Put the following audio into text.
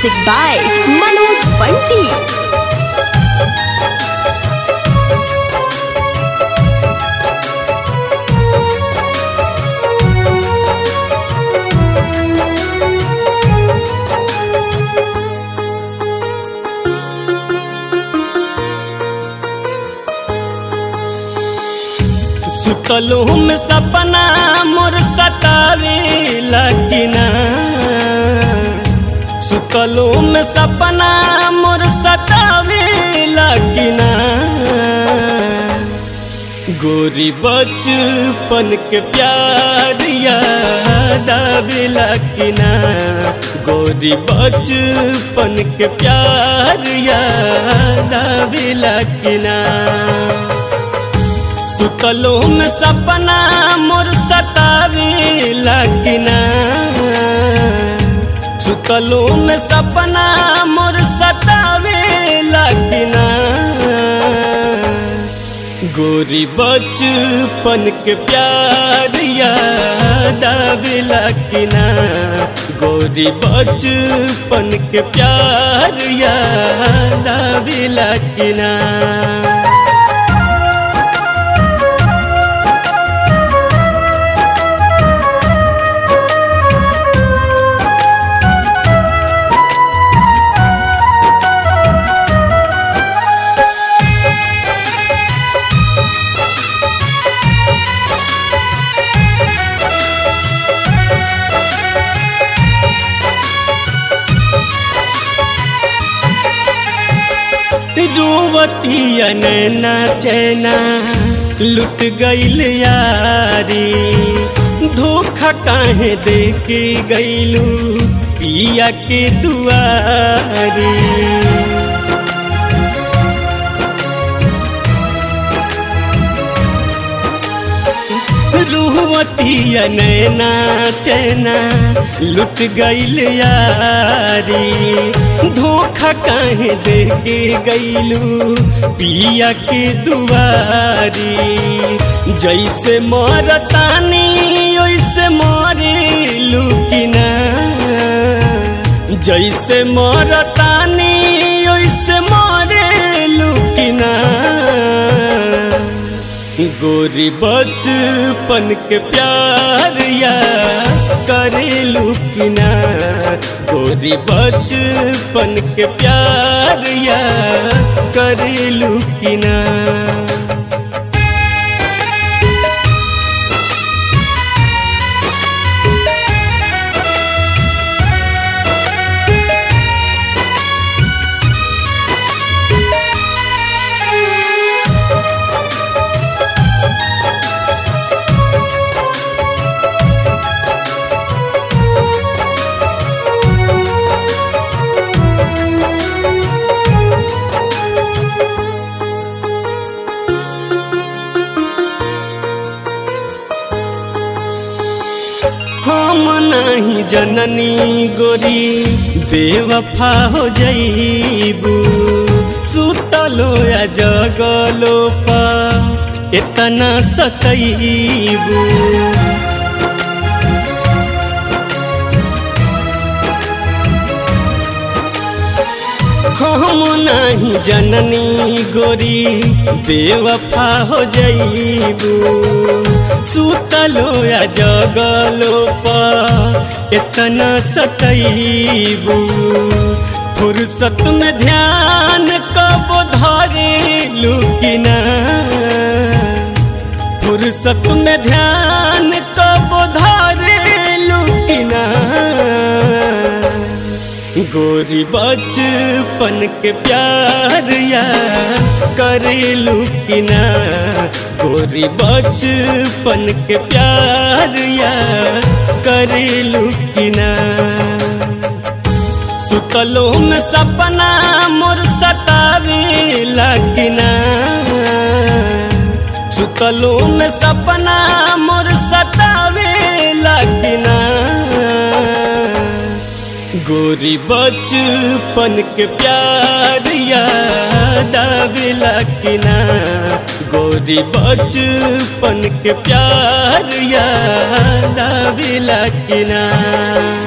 Music by Manoj Bunty. सुतलू में सपना मोर सतावे लगिना सुतलू में सपना मोर सतावे लगिना गोरी बचपन के प्यार याद आवे लगिना गोरी बचपन के प्यार याद आवे लगिना सुतलो में सपना मोर सतावे लगिना सुतलो में सपना मोर सतावे लगिना गोरी बचपन के प्यार याद आवे लगिना गोरी बचपन के प्यार याद आवे लगिना रोवतिया नैना चैना लुट गईल यारी धोखा काहे दे के गईलू पिया के दुआरी रुहवतिया नैना चैना लुट गईल यारी धोखा काहे दे के गईलू पिया के दुआरी जैसे मरतानी वैसे मरे लुकिना जैसे मरतानी वैसे मरे लुकिना गोरी बचपन के प्यार या करेलू किना गोरी बचपन के प्यार या करेलू किना हम नहीं जननी गोरी बेवफा हो जईबू सुतलो या जगलो पा इतना सतईबू हम नहीं जननी गोरी बेवफा हो जईबू सुतलो या जगलो पा इतना सतईबू फुर्सत में ध्यान कब धरे लुकिना फुर्सत में ध्यान कब धरे लुकिना गोरी बचपन के प्यार या करेलू किना गोरी बचपन के प्यार या करेलू किना सुतलो में सपना मोर सतावे लगिना सुतलो में सपना मोर सतावे लगिना गोरी बचपन के प्यार याद आवेला किना गोरी बचपन के प्यार याद आवेला किना